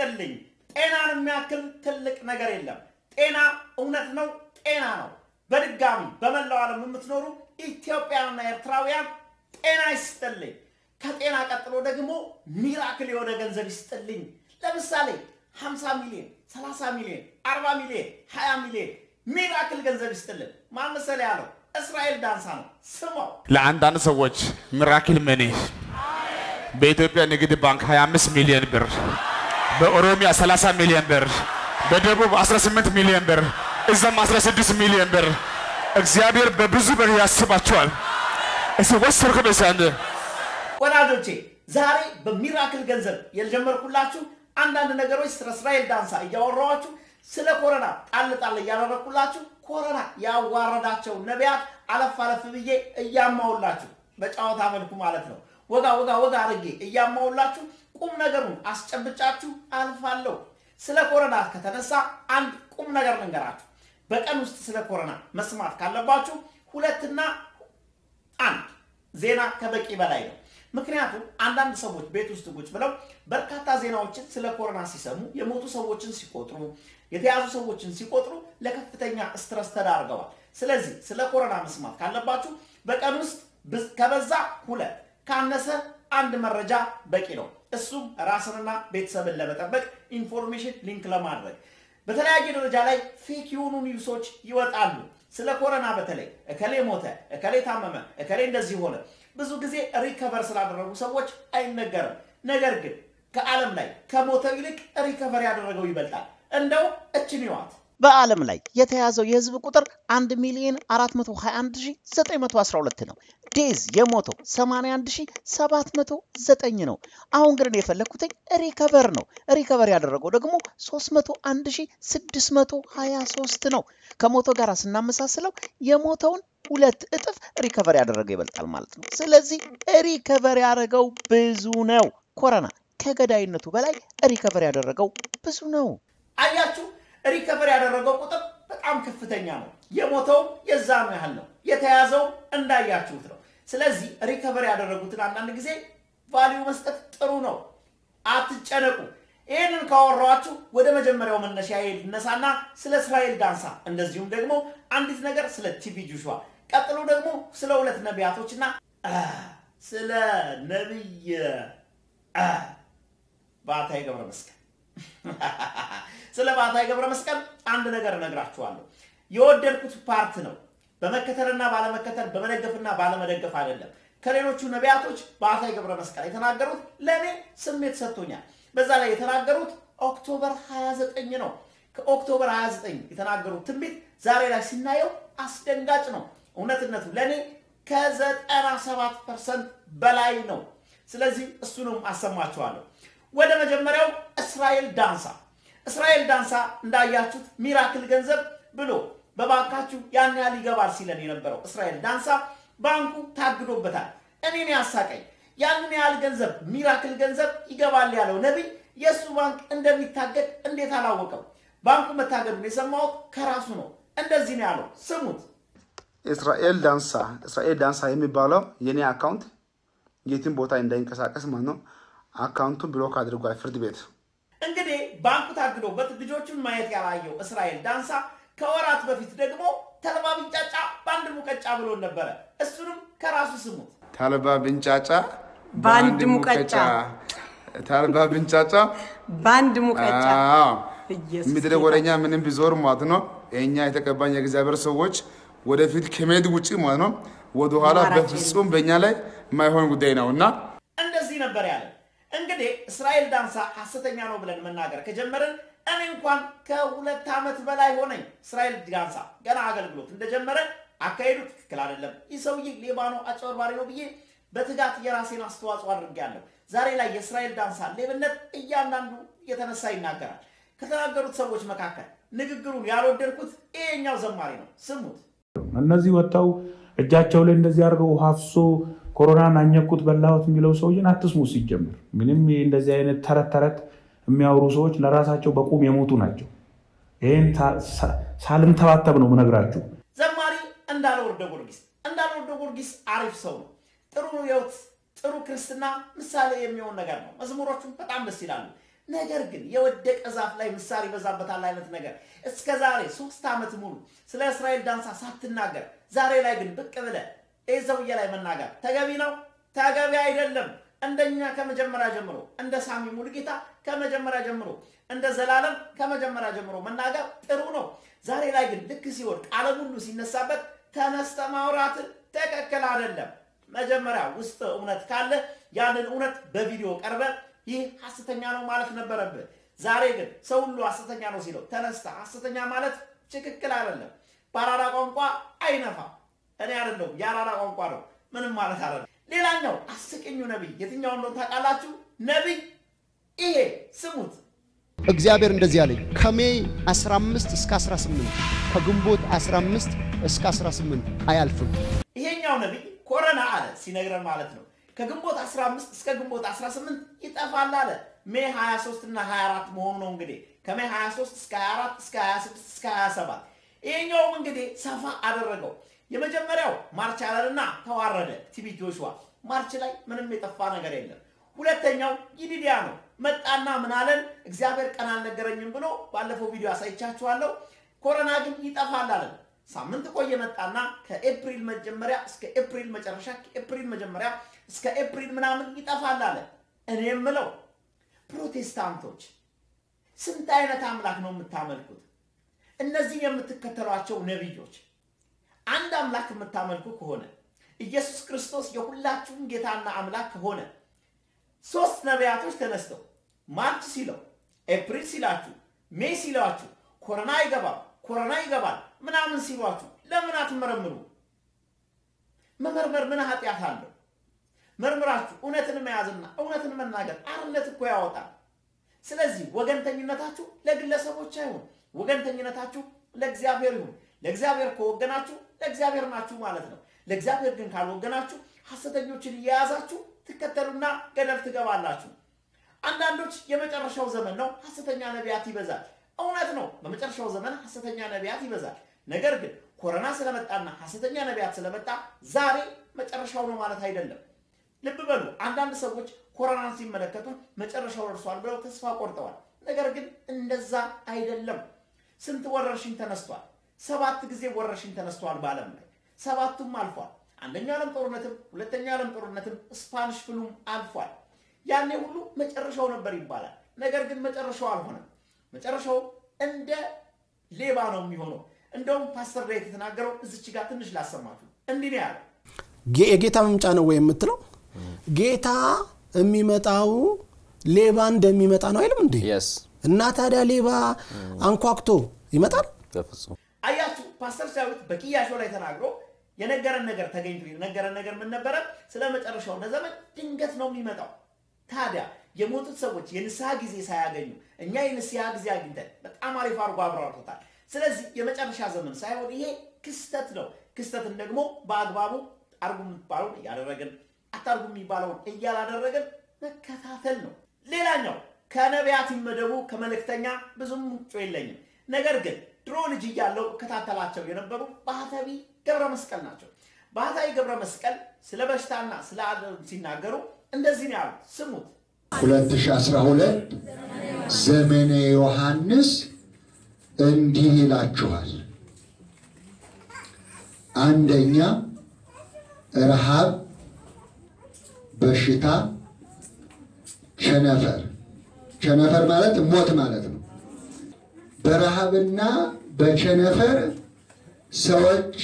ይስጥልኝ። ጤናን የሚያክል ትልቅ ነገር የለም። ጤና እውነት ነው፣ ጤና ነው። በድጋሚ በመላው ዓለም የምትኖሩ ኢትዮጵያውያንና ኤርትራውያን ጤና ይስጥልኝ። ከጤና ቀጥሎ ደግሞ ሚራክል የሆነ ገንዘብ ይስጥልኝ። ለምሳሌ 50 ሚሊዮን፣ 30 ሚሊዮን፣ 40 ሚሊዮን፣ 20 ሚሊዮን ሚራክል ገንዘብ ይስጥልን። ማን መሰለህ ያለው? እስራኤል ዳንሳ ነው። ስማው። ለአንዳንድ ሰዎች ሚራክል መኒ በኢትዮጵያ ንግድ ባንክ 25 ሚሊዮን ብር፣ በኦሮሚያ 30 ሚሊዮን ብር፣ በደቡብ 18 ሚሊዮን ብር፣ እዛም 16 ሚሊዮን ብር። እግዚአብሔር በብዙ ብር ያስባቸዋል። እስ ወሰድኩ በሳንድ ወዳጆቼ ዛሬ በሚራክል ገንዘብ የጀመርኩላችሁ አንዳንድ ነገሮች ስለ እስራኤል ዳንሳ እያወራኋችሁ ስለ ኮረና ጣል ጣል እያደረግኩላችሁ ኮረና ያዋረዳቸው ነቢያት አለፍ አለፍ ብዬ እያማውላችሁ በጨዋታ መልኩ ማለት ነው። ወጋ ወጋ ወጋ አድርጌ እያማውላችሁ ቁም ነገሩን አስጨብጫችሁ አልፋለሁ። ስለ ኮረና ከተነሳ አንድ ቁም ነገር ልንገራችሁ። በቀን ውስጥ ስለ ኮረና መስማት ካለባችሁ ሁለትና አንድ ዜና ከበቂ በላይ ነው። ምክንያቱም አንዳንድ ሰዎች ቤት ውስጥ ቁጭ ብለው በርካታ ዜናዎችን ስለ ኮሮና ሲሰሙ የሞቱ ሰዎችን ሲቆጥሩ፣ የተያዙ ሰዎችን ሲቆጥሩ ለከፍተኛ ስትረስ ተዳርገዋል። ስለዚህ ስለ ኮሮና መስማት ካለባችሁ በቀን ውስጥ ከበዛ ሁለት ካነሰ አንድ መረጃ በቂ ነው። እሱም ራስንና ቤተሰብን ለመጠበቅ ኢንፎርሜሽን ሊንክ ለማድረግ በተለያየ ደረጃ ላይ ፌክ የሆኑ ኒውሶች ይወጣሉ። ስለ ኮሮና በተለይ እከሌ ሞተ፣ እከሌ ታመመ፣ እከሌ እንደዚህ ሆነ ብዙ ጊዜ ሪከቨር ስላደረጉ ሰዎች አይነገርም። ነገር ግን ከዓለም ላይ ከሞተው ይልቅ ሪከቨር ያደረገው ይበልጣል። እንደው እችን ይዋት በዓለም ላይ የተያዘው የህዝብ ቁጥር 1 ሚሊዮን 421912 ነው። ዴዝ የሞተው 81709 ነው። አሁን ግን እኔ የፈለግኩትኝ ሪከቨር ነው። ሪከቨር ያደረገው ደግሞ 301623 ነው። ከሞተው ጋር ስናመሳስለው የሞተውን ሁለት እጥፍ ሪከቨር ያደረገው ይበልጣል ማለት ነው። ስለዚህ ሪከቨር ያደረገው ብዙ ነው። ኮረና ከገዳይነቱ በላይ ሪከቨር ያደረገው ብዙ ነው። አያችሁ፣ ሪከቨር ያደረገው ቁጥር በጣም ከፍተኛ ነው። የሞተውም የዛኑ ያህል ነው። የተያዘውም እንዳያችሁት ነው። ስለዚህ ሪከቨር ያደረጉትን አንዳንድ ጊዜ ቫሊዩ መስጠት ጥሩ ነው። አትጨነቁ። ይህንን ካወራኋችሁ ወደ መጀመሪያው መነሻ ልነሳና ስለ እስራኤል ዳንሳ እንደዚሁም ደግሞ አንዲት ነገር ስለ ቲቪ ጆሹዋ ቀጥሎ ደግሞ ስለ ሁለት ነቢያቶችና ስለ ነቢይ ባታይ ገብረ መስቀል ስለ ባታይ ገብረ መስቀል አንድ ነገር እነግራችኋለሁ። የወደድኩት ፓርት ነው። በመከተልና ባለመከተል በመደገፍና ባለመደገፍ አይደለም። ከሌሎቹ ነቢያቶች ባታይ ገብረ መስቀል የተናገሩት ለእኔ ስሜት ሰጥቶኛል። በዛ ላይ የተናገሩት ኦክቶበር 29 ነው። ከኦክቶበር 29 የተናገሩት ትንቢት ዛሬ ላይ ሲናየው አስደንጋጭ ነው። እውነትነቱ ለእኔ ከ97 ፐርሰንት በላይ ነው። ስለዚህ እሱንም አሰማችኋለሁ። ወደ መጀመሪያው እስራኤል ዳንሳ እስራኤል ዳንሳ እንዳያችሁት ሚራክል ገንዘብ ብሎ በባንካችሁ ያን ያህል ይገባል ሲለን የነበረው እስራኤል ዳንሳ ባንኩ ታግዶበታል። እኔን ያሳቀኝ ያንን ያህል ገንዘብ ሚራክል ገንዘብ ይገባል ያለው ነቢይ የእሱ ባንክ እንደሚታገድ እንዴት አላወቀም? ባንኩ መታገዱን የሰማሁት ከራሱ ነው። እንደዚህ ነው ያለው። ስሙት። እስራኤል ዳንሳ እስራኤል ዳንሳ የሚባለው የኔ አካውንት የትም ቦታ እንዳይንቀሳቀስ ማለት ነው። አካውንቱን ብሎክ አድርጓል ፍርድ ቤት። እንግዲህ ባንኩ ታግዶበት ልጆቹን ማየት ያላየው እስራኤል ዳንሳ ከወራት በፊት ደግሞ ተልባ ቢንጫጫ በአንድ ሙቀጫ ብሎን ነበረ። እሱንም ከራሱ ስሙት። ተልባ ብንጫጫ በአንድ ሙቀጫ ተልባ ብንጫጫ በአንድ ሙቀጫ አዎ። ኢየሱስ ምድረ ጌታ። ወደኛ ምንም ቢዞር ማለት ነው እኛ የተቀባኝ የእግዚአብሔር ሰዎች ወደፊት ከመሄድ ውጭ ማለት ነው ወደኋላ ማራኪ በፍጹም በእኛ ላይ የማይሆን ጉዳይ ነው እና እንደዚህ ነበር ያለ። እንግዲህ እስራኤል ዳንሳ ሐሰተኛ ነው ብለን መናገር ከጀመርን እኔ እንኳን ከሁለት ዓመት በላይ ሆነኝ። እስራኤል ዳንሳ ገና አገልግሎት እንደጀመረ አካሄዱ ትክክል አይደለም፣ ይህ ሰውዬ ሌባ ነው፣ አጭበርባሪ ነው ብዬ በትጋት የራሴን አስተዋጽኦ አድርጌያለሁ። ዛሬ ላይ የእስራኤል ዳንሳ ሌብነት እያንዳንዱ እየተነሳ ይናገራል። ከተናገሩት ሰዎች መካከል ንግግሩን ያልወደድኩት ይሄኛው ዘማሪ ነው። ስሙት። እነዚህ ወጥተው እጃቸው ላይ እንደዚህ አድርገው ውሃ አፍሶ ኮሮናን አኘኩት በላሁት የሚለው ሰውዬን አትስሙ። ሲጀምር ምንም ይሄ እንደዚህ አይነት ተረት ተረት የሚያወሩ ሰዎች ለራሳቸው በቁም የሞቱ ናቸው። ይህን ሳልንተባተብ ነው ምነግራችሁ። ዘማሪ እንዳለ ወርደ ጊዮርጊስ እንዳለ ወርደ ጊዮርጊስ አሪፍ ሰው ነው። ጥሩ ህይወት፣ ጥሩ ክርስትና ምሳሌ የሚሆን ነገር ነው። መዝሙሮቹም በጣም ደስ ይላሉ። ነገር ግን የወደቀ ዛፍ ላይ ምሳር ይበዛበታል አይነት ነገር እስከ ዛሬ ሶስት ዓመት ሙሉ ስለ እስራኤል ዳንሳ ሳትናገር ዛሬ ላይ ግን ብቅ ብለህ ይህ ሰውዬ ላይ መናገር ተገቢ ነው? ተገቢ አይደለም። እንደኛ ከመጀመሪያ ጀምሮ እንደ ሳሚ ሙሉጌታ ከመጀመሪያ ጀምሮ እንደ ዘላለም ከመጀመሪያ ጀምሮ መናገር ጥሩ ነው። ዛሬ ላይ ግን ልክ ሲወድቅ ዓለም ሁሉ ሲነሳበት ተነስተ ማውራት ትክክል አይደለም። መጀመሪያ ውስጥ እውነት ካለ ያንን እውነት በቪዲዮ ቀርበ ይህ ሐሰተኛ ነው ማለት ነበረብህ። ዛሬ ግን ሰው ሁሉ ሐሰተኛ ነው ሲለው ተነስተ ሐሰተኛ ማለት ትክክል አይደለም። በአራዳ ቋንቋ አይነፋም። እኔ አይደለሁም የአራዳ ቋንቋ ነው። ምንም ማለት አይደለም። ሌላኛው አስቂኙ ነቢይ የትኛው እንደሆነ ታውቃላችሁ? ነቢይ ይሄ ስሙት። እግዚአብሔር እንደዚህ አለኝ ከሜይ 15 እስከ 18 ከግንቦት 15 እስከ 18 አያልፍም። ይሄኛው ነቢይ ኮረና አለ ሲነግረን ማለት ነው። ከግንቦት 15 እስከ ግንቦት 18 ይጠፋል አለ። ሜይ 23 እና 24 መሆኑ ነው እንግዲህ ከሜይ 23 እስከ 24 እስከ 26 እስከ 27 ይሄኛውም እንግዲህ ሰፋ አደረገው። የመጀመሪያው ማርች አለንና ተዋረደ። ቲቢ ጆሹዋ ማርች ላይ ምንም የጠፋ ነገር የለም። ሁለተኛው ይዲዲያ ነው። መጣና ምን አለን? እግዚአብሔር ቀን አልነገረኝም ብሎ ባለፈው ቪዲዮ አሳይቻችኋለሁ። ኮረና ግን ይጠፋል አለን። ሳምንት ቆየ መጣና ከኤፕሪል መጀመሪያ እስከ ኤፕሪል መጨረሻ ከኤፕሪል መጀመሪያ እስከ ኤፕሪል ምናምን ይጠፋል አለ። እኔ የምለው ፕሮቴስታንቶች ስንት አይነት አምላክ ነው የምታመልኩት? እነዚህ የምትከተሏቸው ነቢዮች አንድ አምላክ የምታመልኩ ከሆነ ኢየሱስ ክርስቶስ የሁላችሁም ጌታና አምላክ ከሆነ ሶስት ነቢያቶች ተነስተው ማርች ሲለው ኤፕሪል ሲላችሁ ሜይ ሲሏችሁ ኮረና ይገባል ኮረና ይገባል ምናምን ሲሏችሁ ለምን አትመረምሩ? መመርመር ምን ኃጢአት አለው? መርምራችሁ እውነትን መያዝና እውነትን መናገር አርነት እኮ ያወጣል። ስለዚህ ወገንተኝነታችሁ ለግለሰቦች አይሁን፣ ወገንተኝነታችሁ ለእግዚአብሔር ይሁን። ለእግዚአብሔር ከወገናችሁ ለእግዚአብሔር ናችሁ ማለት ነው። ለእግዚአብሔር ግን ካልወገናችሁ ሐሰተኞችን እየያዛችሁ ትከተሉና ገደል ትገባላችሁ። አንዳንዶች የመጨረሻው ዘመን ነው፣ ሐሰተኛ ነቢያት ይበዛል። እውነት ነው፣ በመጨረሻው ዘመን ሐሰተኛ ነቢያት ይበዛል። ነገር ግን ኮረና ስለመጣና ሐሰተኛ ነቢያት ስለመጣ ዛሬ መጨረሻው ነው ማለት አይደለም። ልብ በሉ። አንዳንድ ሰዎች ኮረናን ሲመለከቱ መጨረሻው ደርሷል ብለው ተስፋ ቆርጠዋል። ነገር ግን እንደዛ አይደለም። ስንት ወረርሽኝ ተነስቷል? ሰባት ጊዜ ወረርሽኝ ተነስቷል በዓለም ላይ ሰባቱም አልፏል። አንደኛው ዓለም ጦርነትም ሁለተኛው ዓለም ጦርነትም ስፓኒሽ ፍሉም አልፏል። ያኔ ሁሉ መጨረሻው ነበር ይባላል። ነገር ግን መጨረሻው አልሆነም። መጨረሻው እንደ ሌባ ነው የሚሆነው። እንደውም ፓስተር ዳዊት የተናገረው እዚች ጋር ትንሽ ላሰማችሁ። እንዲህ ነው ያለው። ጌ- የጌታ መምጫ ነው ወይ የምትለው ጌታ የሚመጣው ሌባ እንደሚመጣ ነው አይልም እንዴ የስ እና ታዲያ ሌባ አንኳኩቶ ይመጣል በፍጹም አያችሁ ፓስተር ዳዊት በቅያሾ ላይ ተናግሮ የነገረን ነገር ተገኝቶ የነገረን ነገር ምን ነበረ? ስለ መጨረሻው ዘመን ድንገት ነው የሚመጣው። ታዲያ የሞቱት ሰዎች የንስሐ ጊዜ ሳያገኙ እኛ የንስሐ ጊዜ አግኝተን በጣም አሪፍ አድርጎ አብራርቶታል። ስለዚህ የመጨረሻ ዘመን ሳይሆን ይሄ ክስተት ነው። ክስተትን ደግሞ በአግባቡ አርጉ የሚባለውን እያደረግን አታርጉ የሚባለውን እያላደረግን መከታተል ነው። ሌላኛው ከነቢያት ይመደቡ ከመልእክተኛ ብዙም ምንጮ የለኝም። ነገር ግን ድሮ ልጅ እያለው እከታተላቸው የነበሩ ባህታዊ ገብረ መስቀል ናቸው። ባህታዊ ገብረ መስቀል ስለ በሽታና ስለ ዓለም ሲናገሩ እንደዚህ ነው ያሉት። ስሙት። 2012 ዘመነ ዮሐንስ እንዲህ ይላችኋል። አንደኛ ረሃብ፣ በሽታ፣ ቸነፈር። ቸነፈር ማለት ሞት ማለት ነው። በረሃብና በቸነፈር ሰዎች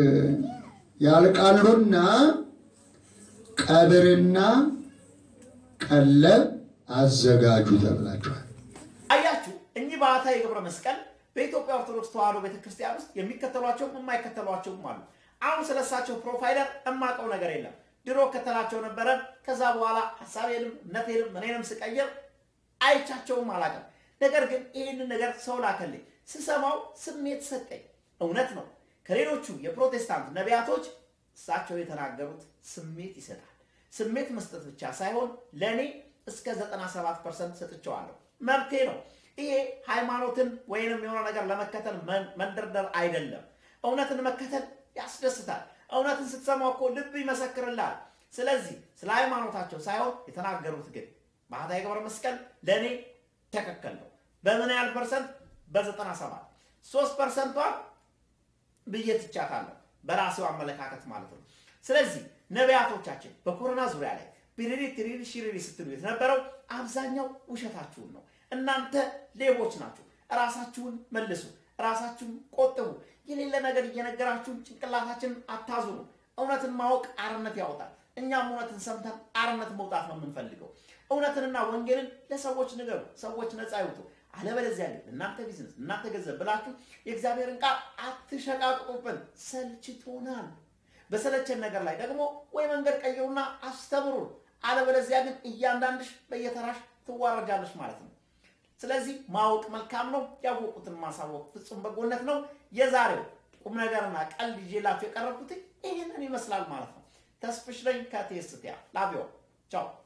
ያልቃሉና ቀብርና ቀለብ አዘጋጁ ተብላችኋል። አያችሁ፣ እኚህ ባህታዊ ገብረ መስቀል በኢትዮጵያ ኦርቶዶክስ ተዋሕዶ ቤተክርስቲያን ውስጥ የሚከተሏቸውም የማይከተሏቸውም አሉ። አሁን ስለሳቸው ፕሮፋይለር እማቀው ነገር የለም። ድሮ ከተላቸው ነበረ። ከዛ በኋላ ሀሳቤንም እምነቴንም ምኔንም ስቀይር አይቻቸውም አላውቅም። ነገር ግን ይህንን ነገር ሰው ላከልኝ። ስሰማው ስሜት ሰጠኝ። እውነት ነው። ከሌሎቹ የፕሮቴስታንት ነቢያቶች እሳቸው የተናገሩት ስሜት ይሰጣል። ስሜት መስጠት ብቻ ሳይሆን ለእኔ እስከ 97 ፐርሰንት ሰጥቼዋለሁ። መብቴ ነው። ይሄ ሃይማኖትን ወይንም የሆነ ነገር ለመከተል መን- መንደርደር አይደለም። እውነትን መከተል ያስደስታል። እውነትን ስትሰማው እኮ ልብ ይመሰክርልሃል። ስለዚህ ስለ ሃይማኖታቸው ሳይሆን የተናገሩት ግን ባህታዊ ገብረ መስቀል ለእኔ ትክክል ነው። በምን ያህል ፐርሰንት? በዘጠና ሰባት ሶስት ፐርሰንቷን ብዬ ትቻታለሁ፣ በራሴው አመለካከት ማለት ነው። ስለዚህ ነቢያቶቻችን በኮሮና ዙሪያ ላይ ቢሪሪ ትሪሪ ሽሪሪ ስትሉ የተነበረው አብዛኛው ውሸታችሁን ነው። እናንተ ሌቦች ናችሁ። ራሳችሁን መልሱ፣ ራሳችሁን ቆጥቡ። የሌለ ነገር እየነገራችሁን ጭንቅላታችንን አታዙሩ። እውነትን ማወቅ አርነት ያወጣል። እኛም እውነትን ሰምተን አርነት መውጣት ነው የምንፈልገው። እውነትንና ወንጌልን ለሰዎች ንገሩ፣ ሰዎች ነፃ ይውጡ። አለበለዚያ ግን እናንተ ቢዝነስ፣ እናንተ ገንዘብ ብላችሁ የእግዚአብሔርን ቃል አትሸቃቅጡብን፣ ሰልችቶናል። በሰለቸን ነገር ላይ ደግሞ ወይ መንገድ ቀይሩና አስተምሩን። አለበለዚያ ግን እያንዳንድሽ በየተራሽ ትዋረጃለሽ ማለት ነው። ስለዚህ ማወቅ መልካም ነው። ያወቁትን ማሳወቅ ፍጹም በጎነት ነው። የዛሬው ቁም ነገርና ቀልድ ይዤላችሁ የቀረብኩት ይህንን ይመስላል ማለት ነው። ተስፍሽ ነኝ ከቴስትያ ላቪዮ ቻው